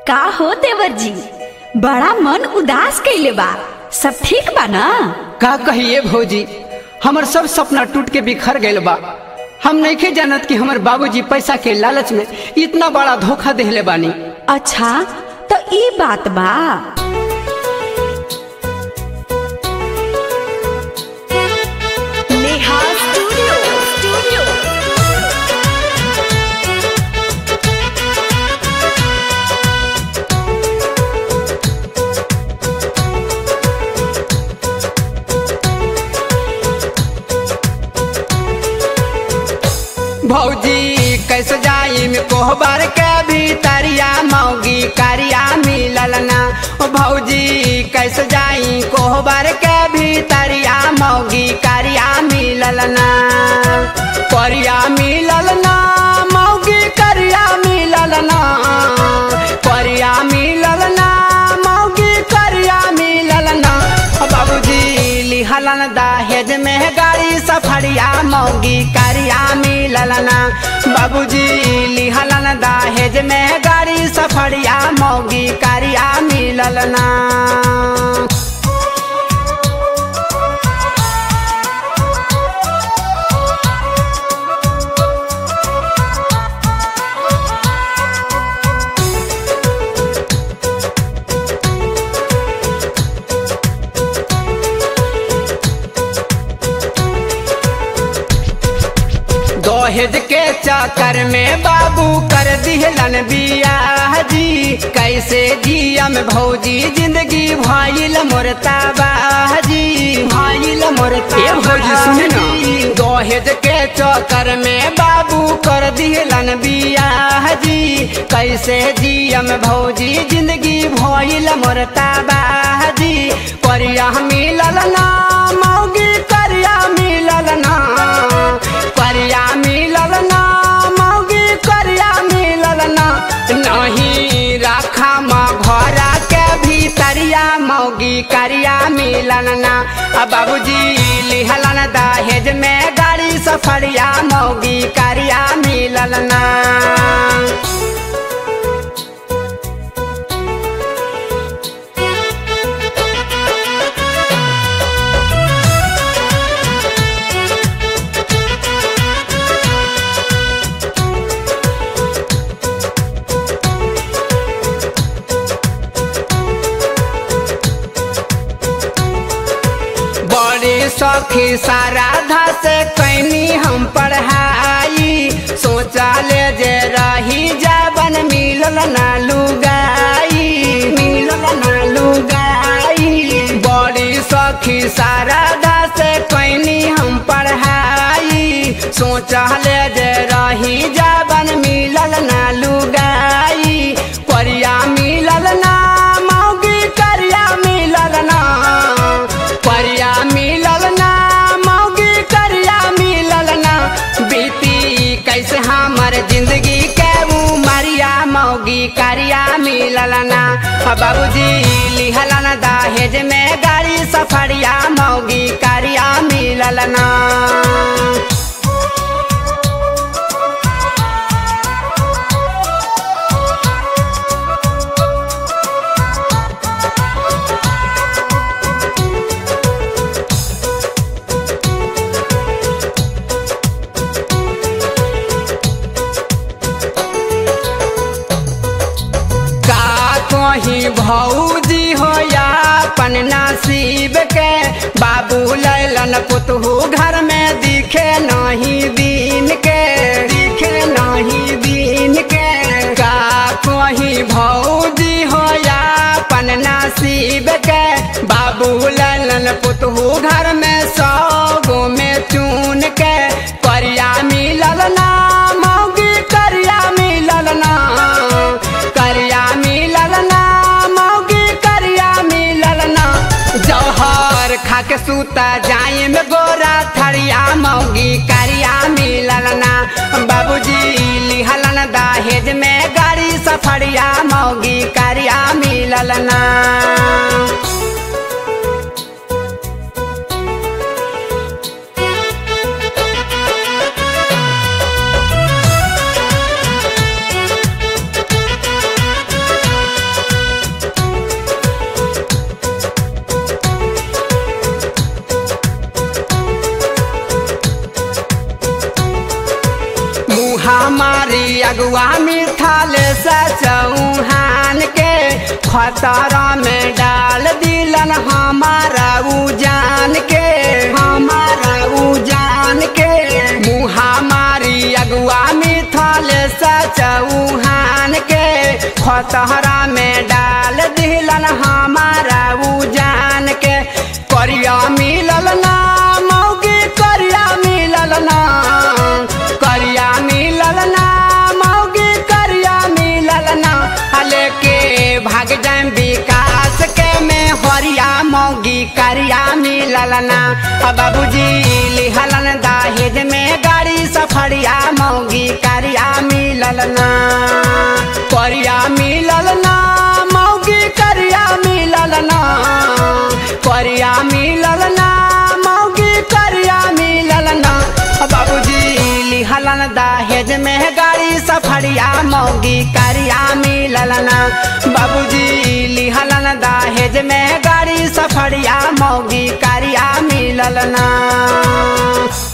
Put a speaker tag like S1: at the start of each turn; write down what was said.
S1: का हो देवर जी बड़ा मन उदास कइले बा सब ठीक बा ना
S2: का कहिए भौजी हमर सब सपना टूट के बिखर गइल बा हम नइखे जानत कि हमर बाबूजी पैसा के लालच में इतना बड़ा धोखा देहले बानी
S1: अच्छा तो ई बात बा नेहा स्टूडियो स्टूडियो
S2: भौजी कैसे जाई में कोहबर के भीतरिया मौगी करिया मिलल ना ओ भौजी कैसे जाई कोहबर के भीतरिया मौगी करिया मिलल ना करिया मिलल ना मौगी करिया मिलल ना करिया मिलल ना मौगी करिया मिलल ना ओ बाबूजी लिहलन दहेज में गाड़ी सफरिया मौगी करिया मिलल ना बाबूजी लिहलन दहेज में गाड़ी सफरिया मौगी करिया मिलल ना दहेज के चक्कर में बाबू कर दिहलन बियाह जी कैसे जियम भौजी जिंदगी भइल मोरता बाजी भइल मोरता भौजी सुने ना दहेज के चक्कर में बाबू कर दिहलन बियाह जी कैसे जियम भौजी जिंदगी भइल मोरता बाजी करिया मिलल ना मौगी करिया मिलल ना करिया मिलल ना मौगी करिया मिलल ना नहीं राखा माँ घरा के भीतरिया मौगी करिया मिलल ना अब बाबूजी लिहलन दहेज में गाड़ी सफरिया मौगी करिया मिलल ना बड़ी सखी साराधा से कैनी हम पढ़ाई सोचा ले जे रही जाबन मिलल ना लुगाई मिलल ना लुगाई बड़ी सखी साराधा से कैनी हम पढ़ाई सोचा ले जे रही जाबन मिलल ना लुगाई करिया मिलल ना मौगी करिया मिलल ना करिया मिलल ना मौगी करिया मिलल ना बीती कैसे हमर जिंदगी के उमरिया मौगी करिया मिलल ना आ बाबूजी लिहलन दहेज में गाड़ी सफरिया मौगी करिया मिलल ना का कहीं भौजी हो या अपन नसीब के बाबू लैलन पुतहू घर में दिखे नहीं दिन के दिखे नहीं दिन के का कहीं भौजी हो या अपन नसीब के बाबू लैलन पुतहू घर में सौ गो में चून के करिया मिलल ना मौगी करिया मिलल ना करिया मिलल ना मौगी करिया मिलल ना जौहर खा के सूता जाए में गोरा थरिया मौगी करिया मिलल ना बाबूजी लिहलन दहेज में गाड़ी सफरिया मौगी करिया मिलल ना अगुआ मिथाल चौहान के खतरा में डाल दिलन हमारा उजान के हमारा उजान के मुहा मारी अगुआ मिथाल चौहान के खतरा में डाल दिलन हमारा उजान के करिया मिलल ना मौगी करिया मिलल ना करिया मिलल ना मौगी करिया मिलल ना हले के भाग जाए विकास के में हरिया मौगी करिया मिलल ना आ बाबूजी लिहलन दाहेज में गाड़ी सफरिया मौगी करिया मिलल ना करिया मिलल ना मौगी करिया मिलल ना करिया मिलल ना मौगी करिया मिलल ना बाबूजी लिहलन दहेज में गाड़ी सफरिया मौगी करिया मिलल ना बाबूजी लिहलन दहेज में गाड़ी सफरिया मौगी करिया मिलल ना